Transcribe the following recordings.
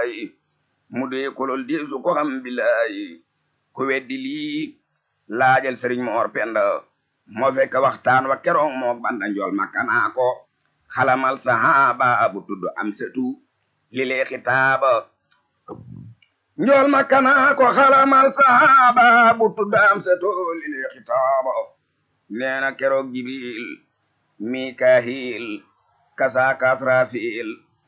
billaahi mu dee kolol di su ko xam billaahi ku weddi lii laajal sëriñ moor penda moo fekk waxtaan wa keroog moo banda njool makkanaa ko xalamal sahaaba bu tudd am setu li lee xitaaba njool makkanaa ko xalamal sahaaba bu tudd am setu li lee xitaaba nee na keroog jibril mikahil kasaaka asrafil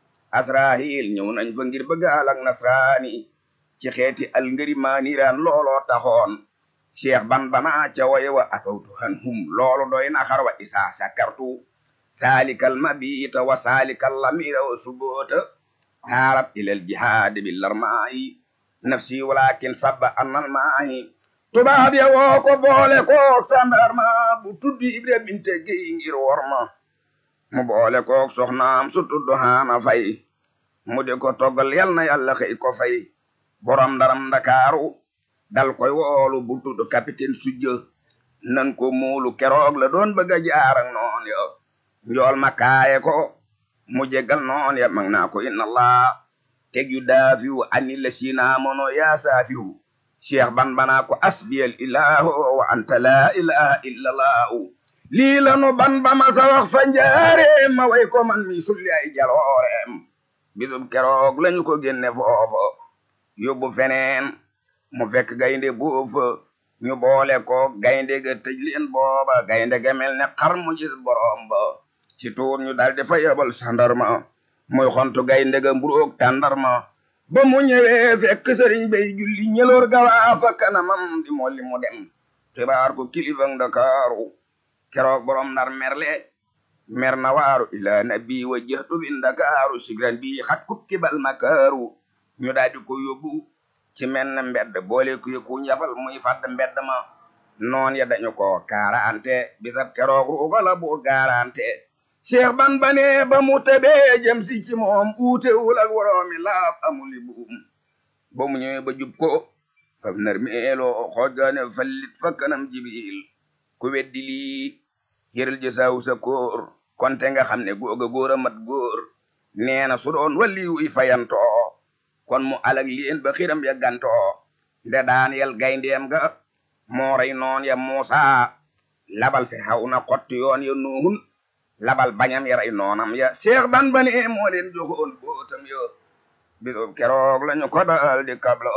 asrahil ñëw nañ fa ngir bëgg alak nasraani ci xeeti al ngëri maaniraan looloo taxoon cheikh ban bana ca waye wa atawtu han hum loolu doy na xar wa isa sakartu salikal mabita wa salikal lamira wa subota harab ilal jihadi bil larmaayi nafsi walakin sabba annal maayi tubaab ya woo ko boole kook sandarma bu tuddi ibra binte géy ngir worma mu boole kook soxnaam su tudd haana fay mu di ko toggal yal na yàlla xëy ko fay borom ndaram ndakaaru dal koy woolu bu tudd capitaine sujjë nan ko muulu keroog la doon bëgg a jaar ak noon ya njool ma kaaye ko mu jéggal noon ya mag naa ko inna allah teg yu daafiwu ani la siinaa mono yaa saafiwu cheikh ban banaa ko asbiyal ilahu wa anta la ilaha illa allahu lii lanu ban ba ma sa wax fa njaareem ma way ko man mi sulli ay jalooreem bisub keroog lañu ko génne foofa yóbbu feneen mu fekk gaynde boofa ñu boole ko gaynde ga tëj leen booba gaynde ga mel ne xar mu gis borom ba ci tuur ñu daldi fa yebal sandarma muy xontu gaynde ga mburoog tàndarma ba mu ñëwee fekk sëriñ bay julli ñëloor gawaa fa kanamam di molli mu dem xibaar ko kilifang Ndakaaru keroog borom nar merle mer na waaru ila nabi wa jëhtu bi Ndakaaru sigran bi xat kub kibal makaaru ñu daldi ko yóbbu ci men na mbedd boole ku ku njafal muy fadd mbedd ma noon ya dañu ko kaarante bisab keroog ruuga la buur gaarante cheikh ban bane ba mu tebee jëm si ci moom uutewul ak woroomi laaf amuli buum ba mu ñëwee ba jub ko fam nar meeloo xoojgaane fallit fa kanam jibil ku weddi lii yëral jësaawu sa kóor konte nga xam ne googa góor a mat góor nee na su doon walli wuy fayantoo kon mu alag leen ba xiram ya gantoo nde daan yel gayndeem ga moo rey noon ya muusa labal fi xaw na xotti yoon ya nuuhun labal bañam ya rey noonam ya cheikh ban bane moo leen joxoon bootam yo bisub keroog lañu ko dal di kabla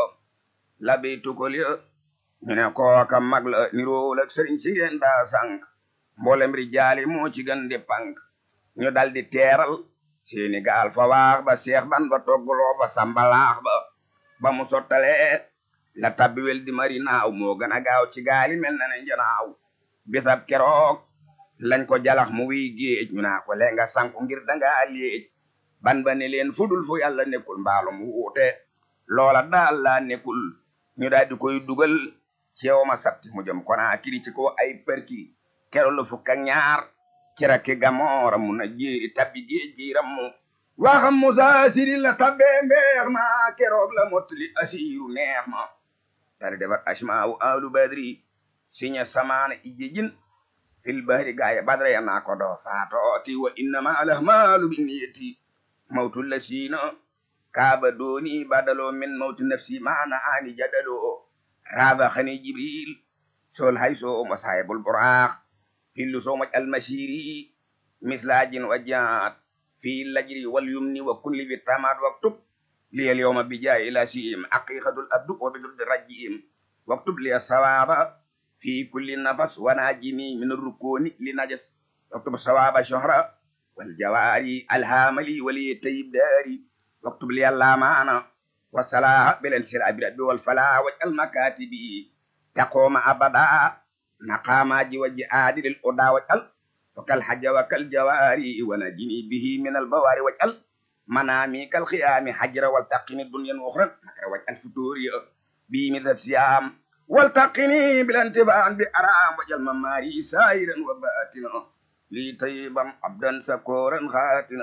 labi tukol ya ñu ne kooka mag la nirool ak sëriñ si ngeen daa sànq mboolem rijaali moo ci gën di pank ñu dal di teeral seeni gaal fa waax ba seex ban ba togguloo ba sambalaax ba ba mu sottalee la tabbiwel di mari naaw moo gën a gaaw ci gaali mel na ne njanaaw bisab keroog lañ ko jalax mu wiy géej ñu naa ko lee nga sanku ngir dangaa léej ban ba ne leen fudul fu yàlla nekkul mbaalum wuute loola daal laa nekkul ñu daal di koy dugal ceew ma sabti mu jëm konaa kiri ci ko ay perki kero la fukk ak ñaar ci rakki gamoora mu na ji tabbi géej gi rammu waxam musa siri la tabbee mbeex ma keroog la mottali asiiru neex ma tari defar asmaawu alu badri siña samaana ijjijin fil bahri gaaya badra ya naa ko doo faatooti wa innama alahmaalu binniyati mawtu la siina kaaba dooni badaloo min mawti nafsi maana aani jadaloo raaba xani jibril sol hayso mo saahibul buraax hillu so maj almasiri mislajin wa jaat fi lajri wal yumni wa kulli bi tamat waktub li al yawma bi jaay ila siim aqiqatul abdu wa bidul rajim waktub li sawaba fi kulli nafas wa najini min rukuni li najas waktub sawaba shahra wal jawari alhamali wali tayyib dari waktub li allamana wa salaha bil insirabi rabbi wal fala waj'al makatibi taqoma abada مقامات وجهاد للأدى واجعل وكالحج وكالجواري ونجني به من البوار واجعل منامي كالخيام حجر والتقني الدنيا أخرى مكر واجعل فتوري بي مثل الصيام والتقني بالانتباه بأرام واجعل مماري سائرا وباتنا لي طيبا عبدا سكورا خاتنا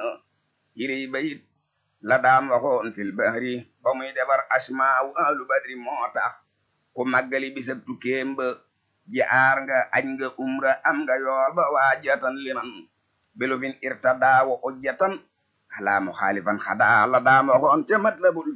إلي بيت لدام وخون في البحر بمي دبر أسماء أهل بدر موتا ومغلي بسبتو كيمب jaar nga añ nga umra am nga yool ba waajatan liman bilufin irtada wa ujjatan ala muxaalifan xada la daama xoon te matlabul